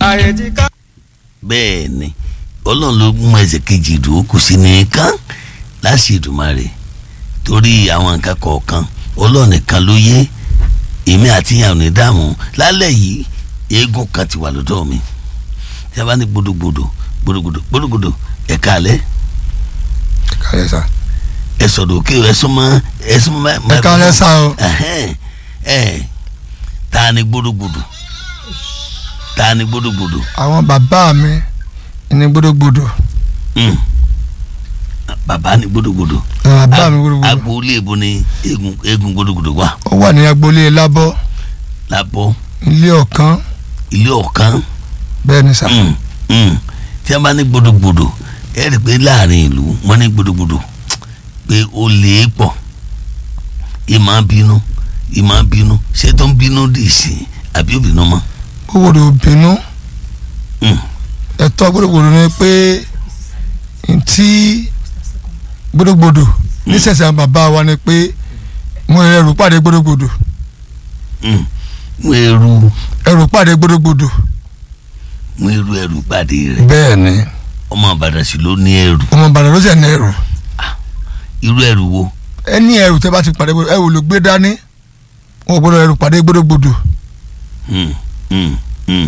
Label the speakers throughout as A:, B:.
A: ààyè ti ká.
B: bẹ́ẹ̀ ni ọlọ́run ló mú ẹsẹ̀ kejì ìdúró kù sí nìkan láti Èdùmàrè torí àwọn nǹkan kọ̀ọ̀kan ọlọ́run nìkan ló yé èmi àti ìyá òní dààmú lálẹ́ yìí eégún kan ti wà lọ́dọ̀ mi tí a bá ní gbódògbódò gbódògbódò gbódògbódò ẹ̀ka alẹ́
C: kálẹ̀ sá.
B: ẹ sọ̀rọ̀ òkè ẹ súnmọ́ ẹ súnmọ́
C: ẹ kálẹ̀ sá o.
B: ẹhẹn ẹ ta ni gbódògbódò ta ni gbódògbódò
C: àwọn bàbá mi ní gbódògbódò.
B: Mm. bàbá ni gbódògbódò
C: àwọn bàbá mi gbódògbódò.
B: agboolé ibo ni eégún eégún gbódògbódò wà
C: ó wà ní agboolé lábọ́
B: lábọ́
C: ilé ọ̀kan
B: ilé ọ̀kan
C: bẹ́ẹ̀ ni sá.
B: Mm, mm. tí a bá ní gbódògbódò ẹ rí i pé láàrin ìlú wọn ní gbódògbódò pé ó lè é pọ̀ ìmọ̀ bínú ìmọ̀ bínú ṣé tó ń bínú dì sí àbí òbínú mọ́.
C: gbódògbódò bínú
B: Mm.
C: ẹ̀tọ́ gbódògbódò ni pé ntí gbódògbódò nísẹ̀sẹ̀ àwọn bàbá wa ni pé mo ẹrù pàdé gbódògbódò
B: Mm. mú eru
C: ẹrù pàdé gbódògbódò.
B: mú eru ẹrù pàdé rẹ̀
C: bẹ́ẹ̀ ni
B: ọmọ Ìbàdàn sì ló ní ẹrù
C: ọmọ Ìbàdàn ló sì ní ẹrù
B: irú ẹrù wo
C: ẹni ẹrù tẹ bá ti pàdé gbódò ẹrù ló gbé dání wọn ò gbọ́dọ̀ ẹrù pàdé gbódògbódò.
B: Mm, mm, mm.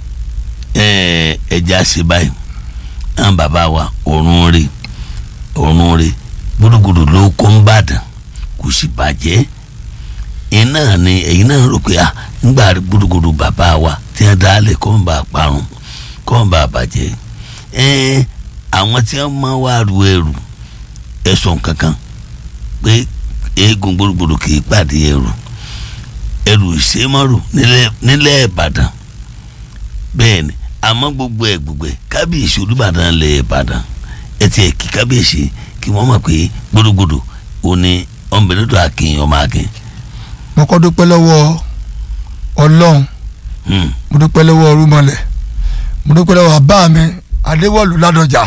B: Ẹ, ẹja ṣe báyìí àwọn bàbá wa ọ̀run rè ọ̀run rè gbódògbódò ló kó ń bàdàn kò sì bàjẹ́ iná ni ẹ̀yin náà rò pé ah ńgbà gbódògbódò bàbá wa tí wọ́n dálẹ̀ kọ́ ń bá parun kọ́ ń bá bàjẹ́ ẹ àwọn tí wọ́n máa wá ru ẹrù ẹ̀sùn kankan pé eégún gbódògbódò kì í pàdé ẹrù ẹrù ìṣèmọ́rù nílẹ̀ nílẹ̀ Ìbàdàn bẹ́ẹ̀ ni àmọ́ gbogbo ẹ̀ gbogbo ẹ̀ kábíyèsí Olúbàdàn lẹ̀ Ìbàdàn ẹ ti ẹ̀ kí kábíyèsí kí wọ́n mọ̀ pé gbódògbódò ò ní ọ̀nbẹ̀lẹ́dọ̀ akin ọmọ akin.
C: mo kọ́ dúpẹ́ lọ́wọ́ ọlọ́run
B: Hmm.
C: mo dúpẹ́ lọ́wọ́ ọrúmọlẹ̀ mo dúpẹ́ lọ́wọ́ bàbá mi adéwọ̀lú ládọjà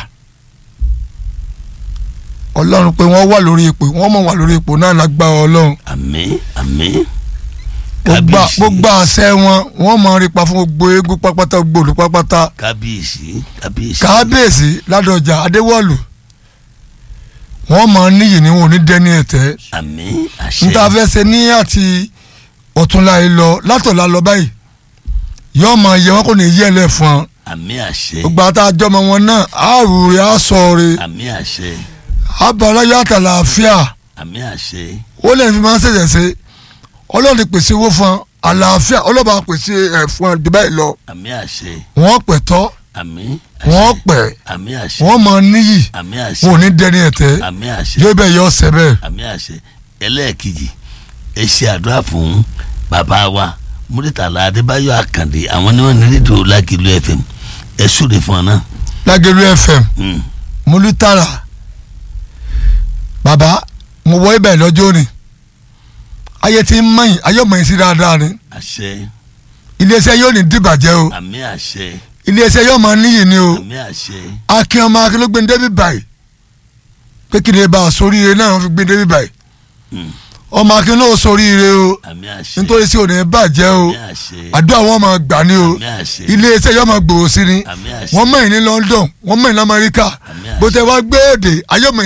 C: ọlọ́run pé wọ́n wà lórí ipò wọ́n mọ̀ wà lórí ipò náà lágbára ọlọ́run
B: àmín àmín
C: gbogbo
B: kábíyèsí
C: gbogbo àṣẹ wọn wọ́n mọ̀ rí pa fún gbogbo eégún pápátá gbogbo olú pápátá
B: kábíyèsí kábíyèsí
C: kábíyèsí ládọjà adéwọ̀lú wọ́n mọ̀ níyì ní wọn ò ní dẹ́ni ẹ̀tẹ́
B: àmín àṣẹ
C: níta fẹ́ ṣe ní àti ọ̀túnla yìí lọ látọ̀la lọ báyìí yọ́ọ́ mọ̀ yẹ wọn kò ní yẹ lẹ̀ fún ọ
B: àmín àṣẹ
C: gbogbo àtàjọmọ wọn náà àrùrẹ àsọrẹ
B: àmín àṣẹ
C: abọ́láyọ̀ àtàlàáfíà
B: àmín àṣẹ
C: ó lè fi máa ń ṣẹ̀ṣẹ̀ ṣe ọlọ́run ti pèsè owó fún ọ àlàáfíà ọlọ́ba pèsè ẹ̀ fún ọ dùbẹ́ lọ
B: àmín àṣẹ
C: wọ́n pẹ̀ tọ́
B: àmín
C: wọ́n
B: àṣẹ
C: pẹ̀
B: àmín àṣẹ
C: wọ́n mọ níyì
B: àmín
C: wọn ò
B: àṣẹ
C: ní dẹni ẹ̀tẹ́
B: àmín àṣẹ
C: yóò bẹ̀ yọ ọ̀sẹ̀ bẹ́ẹ̀
B: àmì àṣẹ ẹlẹ́ẹ̀kejì ẹ ṣe àdúrà fún bàbá wa múrítàlá adébáyọ̀ àkàndé àwọn ni wọ́n ní rédíò lákìlú fm ẹ súre fún ọ náà.
C: lágẹ̀lú fm
B: Mm.
C: múlítàrà bàbá mo wọ ibẹ̀ lọ́jọ́ ni ayé ti ń mọ̀yìn ayé mọ̀yìn sí dáadáa ni
B: àṣẹ
C: iléeṣẹ́ yóò ní dìbàjẹ́ o
B: àmì àṣẹ
C: iléeṣẹ́ yóò máa níyì ni o.
B: àmì àṣẹ
C: akin ọmọ akin ló gbé ní débi báyìí pé kí ni bá a sóríire náà wọ́n fi gbé ní débi báyìí
B: Mm.
C: ọmọ akin ló sóríire o
B: àmì àṣẹ
C: nítorí sí òní bàjẹ́ o
B: àmì àṣẹ
C: àdúrà wọn máa gbà ní o
B: àmì àṣẹ
C: iléeṣẹ́ yóò máa gbòòrò sí ni
B: àmì àṣẹ
C: wọ́n mọ̀ ní London wọ́n mọ̀ ní Amẹ́ríkà
B: àmì àṣẹ.
C: bó tẹ wá gbé èdè ayọ́mọ̀